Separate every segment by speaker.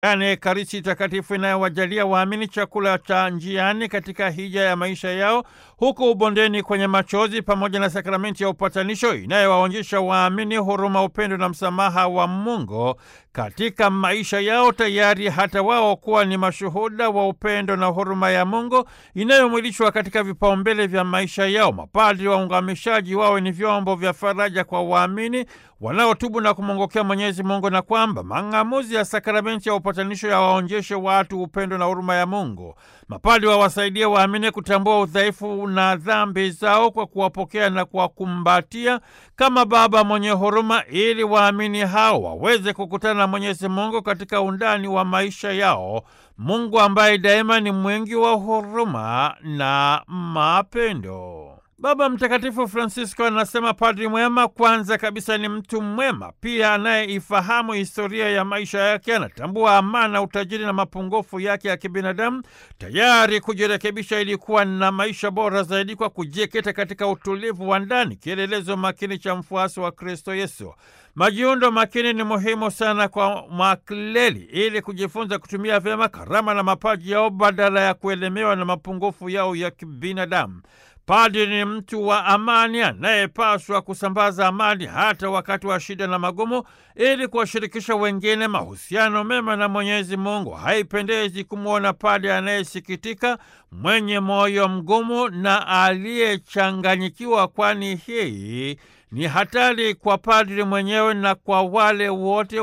Speaker 1: yaani Ekaristi Takatifu inayowajalia waamini chakula cha njiani katika hija ya maisha yao huku ubondeni kwenye machozi, pamoja na sakramenti ya upatanisho inayowaonyesha waamini huruma, upendo na msamaha wa Mungu katika maisha yao, tayari hata wao kuwa ni mashuhuda wa upendo na huruma ya Mungu inayomwilishwa katika vipaumbele vya maisha yao. Mapadri waungamishaji wawe ni vyombo vya faraja kwa waamini wanaotubu na kumwongokea Mwenyezi Mungu, na kwamba mang'amuzi ya sakramenti ya upatanisho yawaonjeshe watu upendo na huruma ya Mungu. Mapadri wawasaidie waamini kutambua udhaifu na dhambi zao kwa kuwapokea na kuwakumbatia kama Baba mwenye huruma, ili waamini hao waweze kukutana na Mwenyezi Mungu katika undani wa maisha yao, Mungu ambaye daima ni mwingi wa huruma na mapendo. Baba Mtakatifu Francisco anasema padri mwema kwanza kabisa ni mtu mwema, pia anayeifahamu historia ya maisha yake, anatambua amana, utajiri na mapungufu yake ya kibinadamu, tayari kujirekebisha ili kuwa na maisha bora zaidi kwa kujikita katika utulivu wa ndani, kielelezo makini cha mfuasi wa Kristo Yesu. Majiundo makini ni muhimu sana kwa makleli ili kujifunza kutumia vyema karama na mapaji yao badala ya kuelemewa na mapungufu yao ya kibinadamu. Padri ni mtu wa amani anayepaswa kusambaza amani hata wakati wa shida na magumu, ili kuwashirikisha wengine mahusiano mema na Mwenyezi Mungu. Haipendezi kumwona padri anayesikitika, mwenye moyo mgumu na aliyechanganyikiwa, kwani hii ni hatari kwa padri mwenyewe na kwa wale wote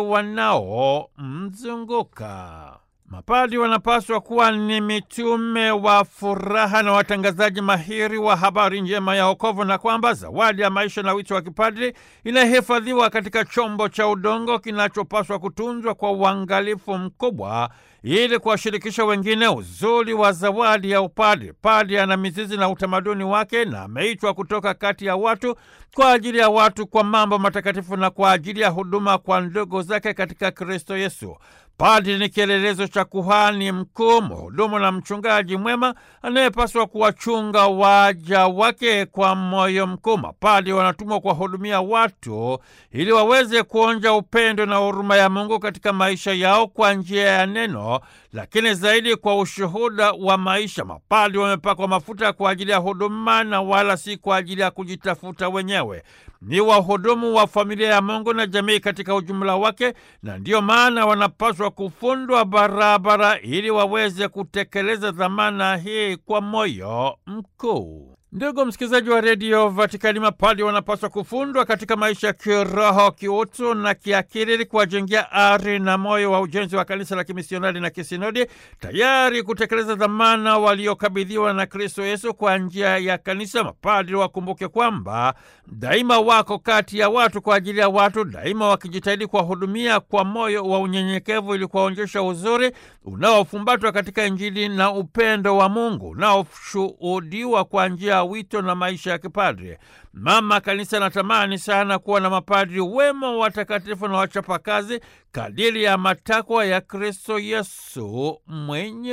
Speaker 1: wanaomzunguka. Mapadri wanapaswa kuwa ni mitume wa furaha na watangazaji mahiri wa habari njema ya wokovu, na kwamba zawadi ya maisha na wito wa kipadri inahifadhiwa katika chombo cha udongo kinachopaswa kutunzwa kwa uangalifu mkubwa ili kuwashirikisha wengine uzuri wa zawadi ya upadri. Padri ana mizizi na utamaduni wake na ameitwa kutoka kati ya watu kwa ajili ya watu, kwa mambo matakatifu na kwa ajili ya huduma kwa ndugu zake katika Kristo Yesu. Padri ni kielelezo cha kuhani mkuu, mhudumu na mchungaji mwema anayepaswa kuwachunga waja wake kwa moyo mkuu. Mapadri wanatumwa kuwahudumia watu ili waweze kuonja upendo na huruma ya Mungu katika maisha yao kwa njia ya neno, lakini zaidi kwa ushuhuda wa maisha. Mapadri wamepakwa mafuta kwa ajili ya huduma na wala si kwa ajili ya kujitafuta wenyewe. Ni wahudumu wa familia ya Mungu na jamii katika ujumla wake, na ndiyo maana wanapaswa kufundwa barabara ili waweze kutekeleza dhamana hii kwa moyo mkuu. Ndugu msikilizaji wa redio Vatikani, mapadri wanapaswa kufundwa katika maisha ya kiroho, kiutu na kiakili ili kuwajengea ari na moyo wa ujenzi wa kanisa la kimisionari na kisinodi, tayari kutekeleza dhamana waliokabidhiwa na Kristo Yesu kwa njia ya kanisa. Mapadri wakumbuke kwamba daima wako kati ya watu kwa ajili ya watu, daima wakijitahidi kuwahudumia kwa moyo wa unyenyekevu ili kuwaonyesha uzuri unaofumbatwa katika Injili na upendo wa Mungu unaoshuhudiwa kwa njia wito na maisha ya kipadri. Mama Kanisa anatamani sana kuwa na mapadri wema, watakatifu na wachapakazi kadiri ya matakwa ya Kristo Yesu mwenye